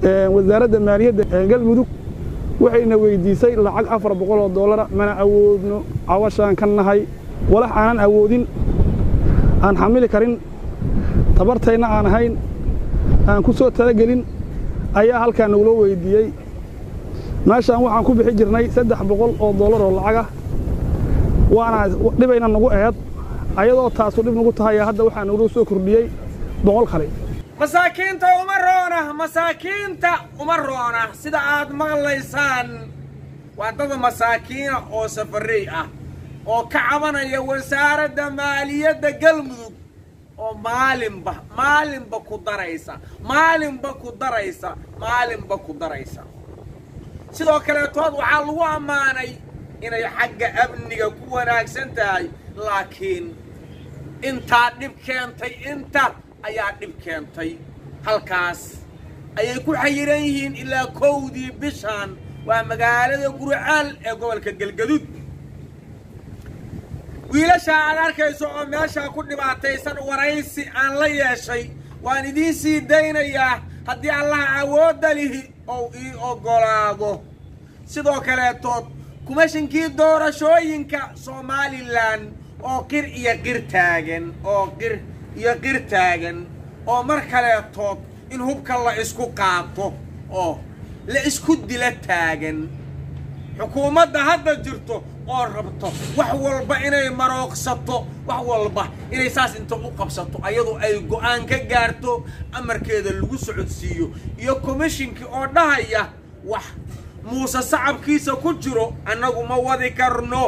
wasaaradda maaliyadda galmudug waxayna weydiisay lacag afar boqol oo dollara mana awoodno cawashaan ka nahay walax aanan awoodin aan xamili karin tabartayna aan ahayn aan ku soo talagelin ayaa halkaa nagula weydiiyey meeshaan waxaan ku bixi jirnay saddex boqol oo dollar oo lacagah waana dhibayna nagu aheed ayadoo taasu dhib nagu tahay hadda waxaa nagula soo kordhiyey boqol kale masaakiinta uma roona masaakiinta uma roona sida aad maqlaysaan waa dad masaakiina oo safarey ah oo ka cabanaya wasaaradda maaliyadda galmudug oo maalinba maalinba ku daraysa maalinba ku daraysa maalinba ku daraysa sidoo kaleetood waxaa lagu ammaanay inay xagga amniga ku wanaagsan tahay laakiin intaa dhib keentay inta ayaa dhib keentay halkaas ayay ku xayiran yihiin ilaa kowdii bishaan waa magaalada gurcaal ee gobolka galgaduud wiilashaa aad arkayso oo meeshaa ku dhibaataysan waraysi aan la yeeshay waan idiin sii daynayaa haddii allaha awoodda lihi ou ii oggolaado sidoo kaleetood kumashinkii doorashooyinka somalilan oo qir iyo qir taagan oo qir iyo qir taagan oo mar kaleetood in hubka la isku qaato oo la isku dila taagan xukuumadda hadda jirto oo rabto wax walba inay marooqsato wax walba inay saas inta u qabsato ayadoo ay go'aan ka gaarto amarkeeda lagu socodsiiyo iyo komishinkii oo dhahaya wax muuse sacabkiisa ku jiro annagu ma wadi karno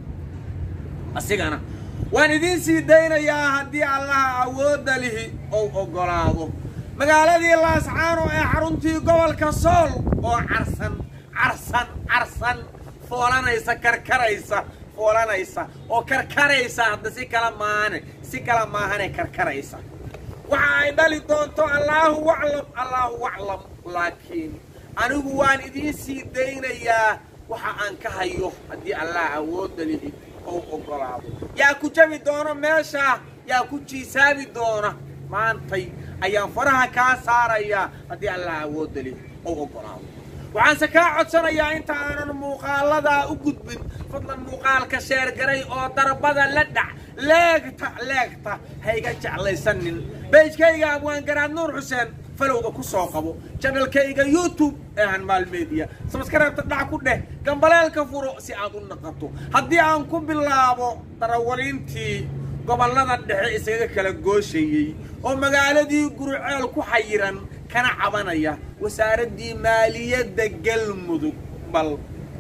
asigana waan idiin sii daynayaa haddii allaha awoodda lihi ou oggolaado magaaladii laascaano ee xaruntii gobolka sool oo carsan carsan carsan foolanaysa karkaraysa foolanaysa oo karkaraysa hadda si kala maane si kala maahane karkaraysa waxa ay dhali doonto allaahu aclam allaahu aclam laakiin anigu waan idiin sii daynayaa waxa aan ka hayo haddii allah awoodda lihi ou oggolaado yaa ku jabi doono meesha yaa ku jiisaabi doona maantay ayaan faraha kaa saarayaa haddii allah awoodda lihi ou oggolaado waxaanse kaa codsanayaa inta aanan muuqaaladaa u gudbin fadlan muuqaalka sheergaray oo darbada la dhac leegta leegta hayga jeclaysanin beejkayga abwaangaraad nuur xuseen falowda ku soo qabo janalkayga youtube ee hanmaal media sabskareebta dhac ku dheh gambaleelka furo si aad u naqato haddii aan ku bilaabo darawaliintii gobollada dhexe isaga kala gooshayey oo magaaladii gurceel ku xayiran kana cabanaya wasaaraddii maaliyadda galmudug bal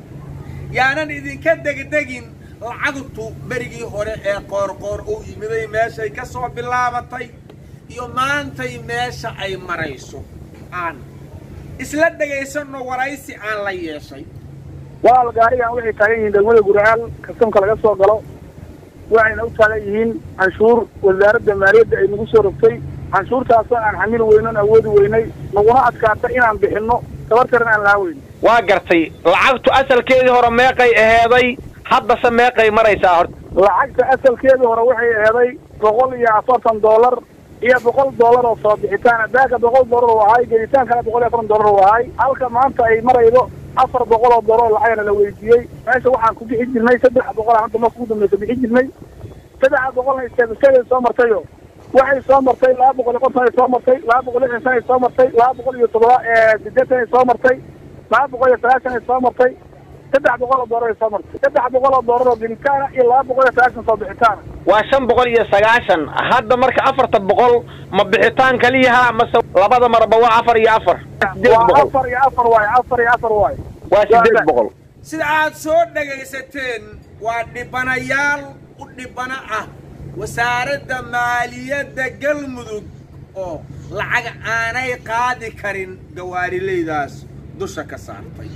yaanan idinka degdegin lacagtu berigii hore ee qoorqoor uu yimiday meeshay ka soo bilaabatay iyo maantay meesha ay marayso aan isla dhegaysanno waraysi aan la yeeshay walaal gaarigan waxay taagan yihiin degmada gurcaal kastamka laga soo galo waxayna u taagan yihiin canshuur wasaaradda maaliyadda ay nagu soo rogtay canshuurtaasoo aan xamili weynon awoodi weynay naguna adkaata inaan bixinno tabartaran aan lahaan weyn waa gartay lacagtu asalkeedii hore meeqay aheeday haddase meeqay maraysaa horta lacagta asalkeedii hore waxay aheeday boqol iyo afartan dollar iyo boqol dollar oo soo bixitaan baaga boqol dollar oo ahay gelitaankana boqol iyo afartan dollar oo ahay halka maanta ay maraydo afar boqol oo dollar oo lacagana la weydiiyey meesha waxaan ku bixi jirnay saddex boqol aan hadda marka ugu dambeysa bixi jirnay saddexa boqolna isteebisteeday soo martayo waxay soo martay laba boqol iyo konton ay soo martay laba boqol iyo lixdan sana ay soo martay laba boqol iyo todoba sideetan ay soo martay laba boqol iyo sagaashan ay soo martay saddex boqol oo dollar ay soo martay saddex boqol oo dollar oo gelitaana iyo laba boqol iyo sagaashan soo bixitaana waa shan boqol iyo sagaashan hadda marka afarta boqol ma bixitaan kaliyaha mase labada marba waa afar iyo afar sideed waa boqol afar iyo afar waaye afar iyo afar waaye waa sideed boqol sida aad soo dhegaysateen waa dhibanayaal u dhibano ah wasaaradda maaliyadda galmudug oo lacag aanay qaadi karin gawaarilaydaas dusha ka saartay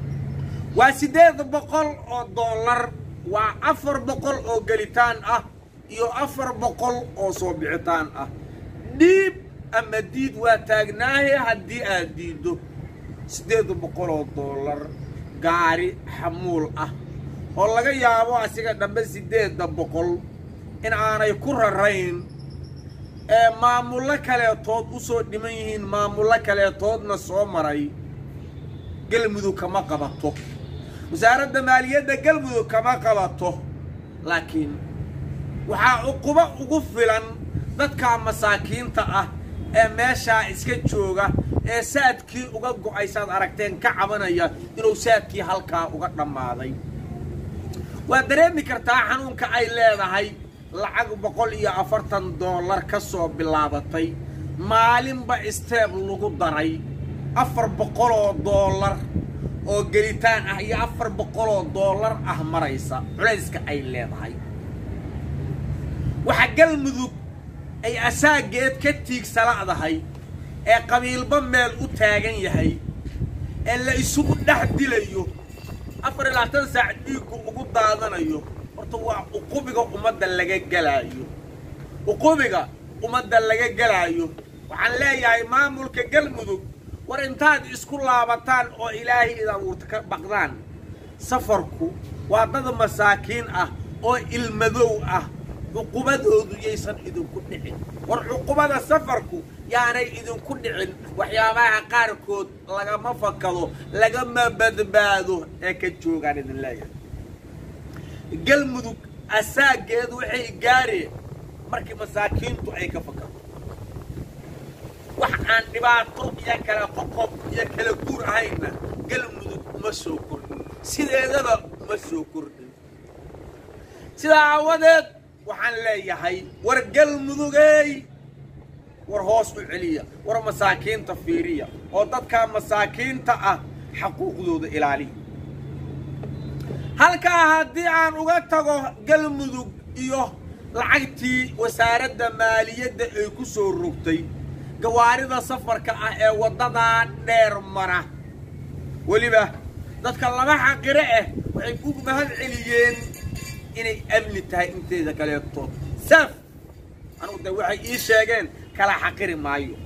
waa siddeed boqol oo dollar waa afar boqol oo gelitaan ah iyo afar boqol oo soo bixitaan ah dhiib ama diid waa taagnaahe haddii aad diiddo siddeed boqol oo dollar gaari xamuul ah oo laga yaabo asiga dhambe siddeedda boqol in aanay ku rarayn ee maamullo kaleetood u soo dhiman yihiin maamullo kaleetoodna soo maray galmudug kama qabato wasaaradda maaliyadda galmudug kama qabato laakiin waxaa cuqubo ugu filan dadka masaakiinta ah ee meeshaa iska jooga ee saadkii uga go'aysaad aragteen ka cabanaya inuu saadkii halkaa uga dhammaaday waad dareemi kartaa xanuunka ay leedahay lacag boqol iyo afartan dollar ka soo bilaabatay maalinba isteeb lagu daray afar boqoloo dollar oo gelitaan ah iyo afar boqoloo dollar ah maraysa culayska ay leedahay waxa galmudug ay asaageed ka tiigsala'dahay ee qabiilba meel u taagan yahay ee la isugu dhex dilayo afar iyo labaatan saac dhiiggu ugu daadanayo horta waa uqubiga ummadda laga gelaayo uqubiga ummadda laga gelaayo waxaan leeyahay maamulka galmudug war intaad isku laabataan oo ilaahay id abuurta ka baqdaan safarku waa dad masaakiin ah oo ilmadow ah cuqubadoodu yaysan idinku dhicin war cuqubada safarku yaanay idinku dhicin waxyaabaha qaarkood lagama fakado lagama badbaado ee ka joogaan idin leeyahay galmudug asaageedu waxay gaareen markii masaakiintu ay ka fakado wax aan dhibaato iyo kala qoqob iyo kala guur ahayna galmudug uma soo kordhin sideedaba uma soo kordhin sidaa aawadeed waxaan leeyahay war galmudugey war hoos u celiya war masaakiinta fiiriya oo dadkaa masaakiinta ah xaquuqdooda ilaaliya halkaa haddii aan uga tago galmudug iyo lacagtii wasaaradda maaliyadda ay ku soo rogtay gawaarida safarka ah ee waddadaa dheer mara weliba dadka laba xaqire ah waxay u mahad celiyeen inay amni tahay inteeda kaleetood saaf anugu de waxay ii sheegeen kala xaqiri maayo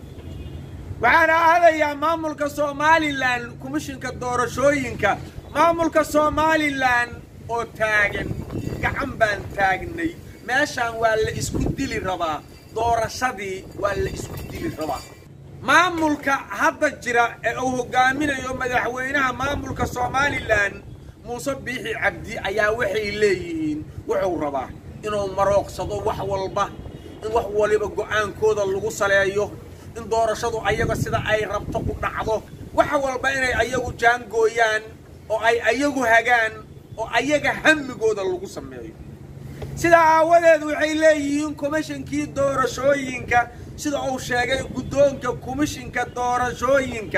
waxaana aadayaa maamulka somalilan komishinka doorashooyinka maamulka somalilan oo taagan gacan baan taagnay meeshaan waa la isku dili rabaa doorashadii waa la isku dili rabaa maamulka hadda jira ee uu hogaaminayo madaxweynaha maamulka somalilan muuse biixi cabdi ayaa waxay leeyihiin wuxuu rabaa inuu marooqsado wax walba in wax waliba go'aankooda lagu saleeyo in doorashadu ayaga sida ay rabto ku dhacdo wax walba inay ayagu jaangooyaan oo ay ayagu hagaan oo ayaga hamigooda lagu sameeyo sidaa aawadeed waxay leeyihiin komishinkii doorashooyinka sida uu sheegay guddoonka komishinka doorashooyinka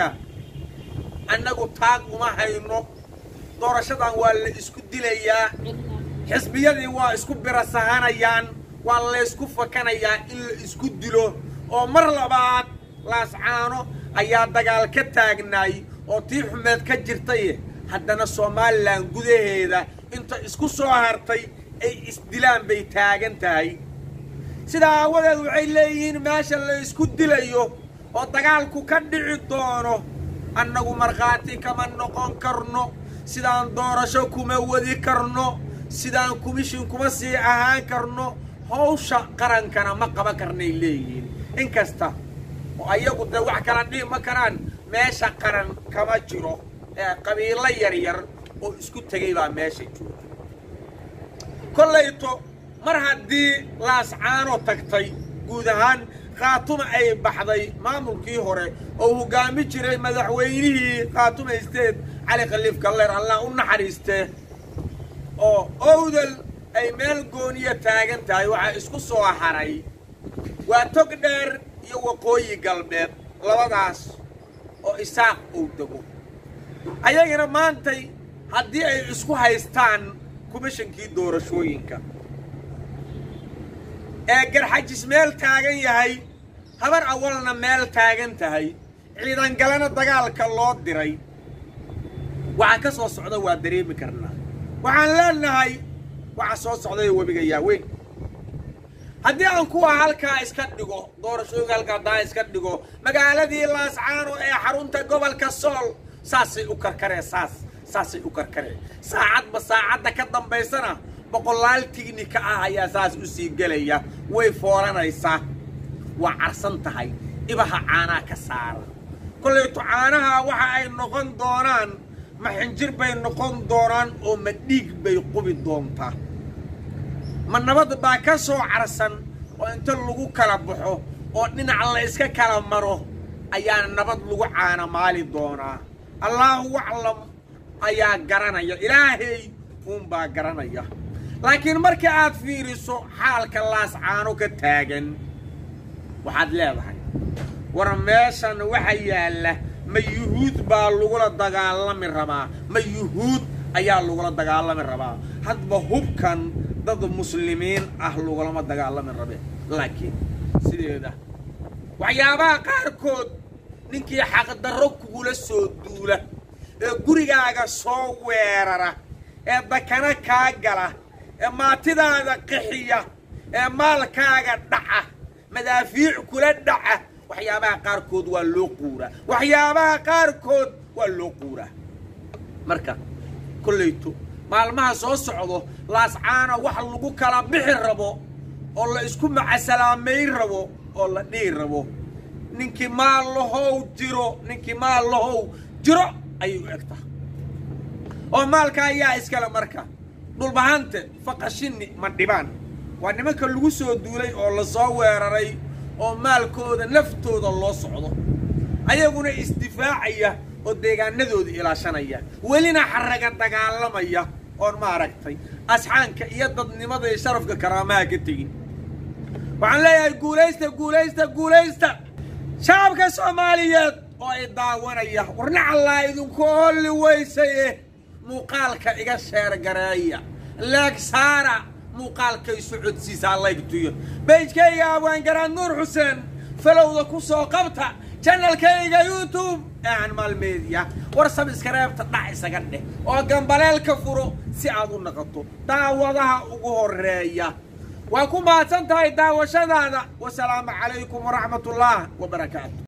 annagu taag uma hayno doorashadan waa la isku dilayaa xisbiyadii waa isku birasahanayaan waa laysku fakanayaa in la isku dilo oo mar labaad laascaano ayaa dagaal ka taagnaay oo tii xumeed ka jirtay haddana somalilan gudaheeda inta isku soo hartay ay isdilaan bay taagan tahay sidaa aawadeed waxay leeyihiin meesha la isku dilayo oo dagaalku ka dhici doono annagu markhaati kama noqon karno sidaan doorasho kuma wadi karno sidaan komishin kuma sii ahaan karno hawsha qarankana ma qaban karnay leeyihiin inkasta oo ayagu dee wax kala dhihi ma karaan meesha qaran kama jiro ee qabiilo yaryar oo isku tegay baa meesha jooga kollayto mar haddii laascaano tagtay guud ahaan khaatuma ay baxday maamulkii hore oo hoggaami jiray madaxweynihii khaatuma isteed cali khaliif galleer allah u naxariistee oo owdal ay meel gooniya taagan tahay waxaa isku soo haray waa tog dheer iyo waqooyi galbeed labadaas oo isaaq uu dego ayagana maantay haddii ay isku haystaan komishinkii doorashooyinka ee garxajis meel taagan yahay habar awalna meel taagan tahay ciidangalena dagaalka loo diray waxaa ka soo socda waa dareemi karnaa waxaan leenahay waxaa soo socday webiga yaaweyn haddii aan kuwa halkaa iska dhigo doorashooyinka halkaa haddaa iska dhigo magaaladii laascaano ee xarunta gobolka sool saasay u karkaree saas saasay u karkaree saacadba saacadda ka dambaysana boqolaal tignika ah ayaa saas u sii gelaya way fooranaysaa waa carsan tahay ibaha caanaa ka saara kollayto caanaha waxa ay noqon doonaan ma xinjir bay noqon doonaan oo ma dhiig bay qubi doontaa ma nabad baa ka soo carsan oo inta lagu kala baxo oo dhinac la iska kala maro ayaa nabad lagu caanamaali doonaa allaahu aclam ayaa garanaya ilaahay uunbaa garanaya laakiin marka aad fiiriso xaalka laas caano ka taagan waxaad leedahay war meeshan waxa yaalla ma yuhuud baa lagula dagaalami rabaa ma yuhuud ayaa lagula dagaalami rabaa hadba hubkan dad muslimiin ah lagulama dagaalami rabe laakiin sideeda waxyaabaha qaarkood ninkii xaqdarro kugula soo duula ee gurigaaga soo weerara ee dakana kaa gala ee maatidaada qixiya ee maalkaaga dhaca madaafiic kula dhaca waxyaabaha qaarkood waa loo quuraa waxyaabaha qaarkood waa loo quuraa marka kollayto maalmaha soo socdo laascaana wax lagu kala bixi rabo oo la isku macasalaamayn rabo oo la dhihi rabo ninkii maal lahow jiro ninkii maal lahow jiro ayay u egtaa oo maalka ayaa iskale marka dhulbahante faqashini ma dhibaan waa nimanka lagu soo duulay oo la soo weeraray oo maalkooda naftooda loo socdo ayaguna isdifaacaya oo deegaanadooda ilaashanaya welina xaraga dagaalamaya oon maaragtay asxaanka iyo dadnimada iyo sharafka karaamaha ka tegin waxaan leeyahay guulaysta guulaysta guulaysta shacabka soomaaliyeed oo ay daawanaya warnacallaa idinku holli weysaye muuqaalka iga sheergareeya leeg saara muuqaalkay socodsiisaa laygtuyo beijkayga abwaangaraad nuur xuseen falowda ku soo qabta janalkayga youtube ee anmaal media war sabiskareebta dhac isaga dheh oo gambaleelka furo si aad u naqoto daawadaha ugu horeeya waa ku mahadsan tahay daawashadaada wasalaamu calaykum waraxmat ullah wabarakaatu